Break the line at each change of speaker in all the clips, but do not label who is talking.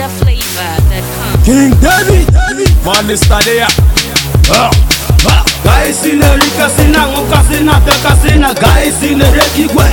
NigerFlavor.com.
King David, Money Stadia.
Guys in the Rika Sina, Moka Sina, Teka Sina, guys in the Reki Gwe.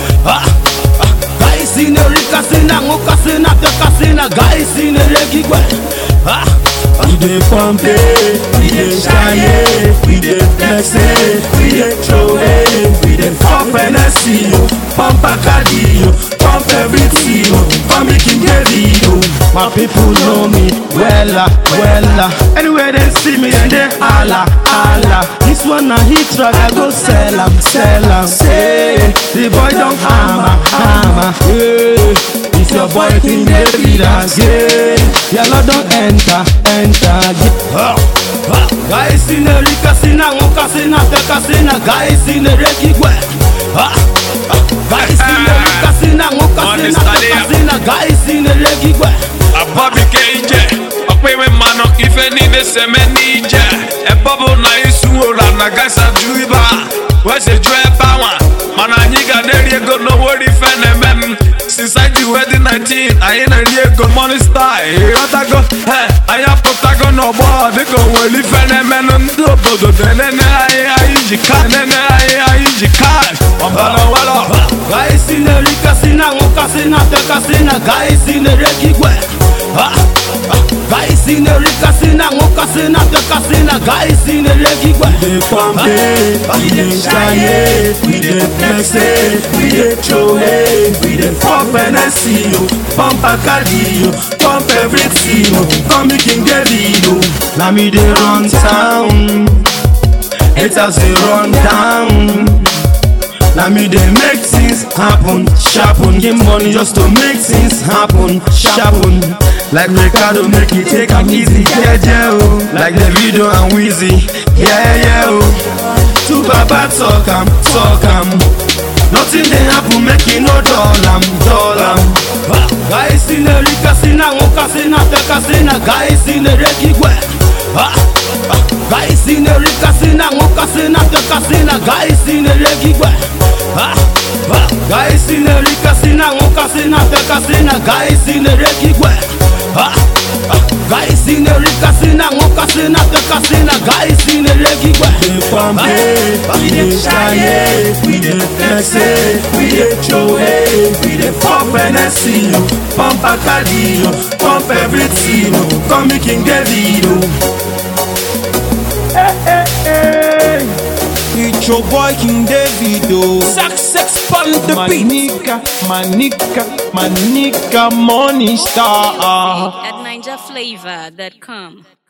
Guys in the Rika Sina, Moka Sina, Teka Sina, guys in the Reki Gwe.
We dey pump it, we dey shine it, we dey flex it, we dey throw it, we dey pump NSC, yo, pump Bacardi, yo, pump everything, yo, pump King David, yo.
My people know me wella, wella. Anywhere they see me, then they holla, holla. This one a hit track, I go sell 'em, sell 'em. Say, the boy don't hammer, hammer. Yeah. It's your boy King David again. Yellow don't enter, enter. Yeah. Guys in the Rika Sina, Moka Sina, Teka Sina, guys in the Reki Gwe. Guys in the Rika Sina, Moka Sina, Teka Sina, guys in the Reki Gwe.
abọbike ije ọkpịrị mmanụ ife niile seme n'ije ebe ọ bụ na isu ụra na gasa ju ibe a wese ju ebe anwa mana anyị ga na-eri ego n'owori ife na-eme m since anyị ji wedi 19 anyị na-eri ego money star ịghọtago he anyị apụtago n'ọgbọ dịka onwere ife na-emenụ ndị obodo na-enene anyị anyị ji ka nene anyị anyị ji cash ọbara wala
Guys in the Rika Sina, Moka Sina, Teka Sina, guys in the Reki Gwe. Guys in the Rika Sina, Moka Sina, Teka Sina, guys in the Reki Gwe.
We dey pump it, we dey shine it, we dey flex it, we dey throw it, we dey pump NSC, yo, pump Bacardi, yo, pump everything, yo, pump King David, yo. Now me dey run town, haters dey run down. Now me dey make things happen, sharpen, give money just to make things happen, sharpen. Like Ricardo make it take am easy, yeah yeah oh. Like the video and Wheezy, yeah yeah oh. Two baba talk am, talk am. Nothing dey happen, make you no dull am, dull am.
Guys in the Rika Sina, Moka Sina, Teka Sina, guys in the Reki Gwe. Guys in the Rika Sina, Moka Sina, Teka Sina, guys in the Reki Gwe. Guys in the Rika Sina, Moka Sina, Teka Sina, guys in the Reki Gwe. Guys in the Rika Sina, Moka Sina, Teka Sina, guys in the Reki Gwe.
We pump it, we dey shine it, we dey flex it, we dey throw it, we dey pump NSC, yo, pump Bacardi, yo, pump everything, yo, come me King David, yo.
It's your boy King David, oh.
Success on the
My
beat.
nigga, my nigga, my nigga, money star.
At NigerFlavor.com.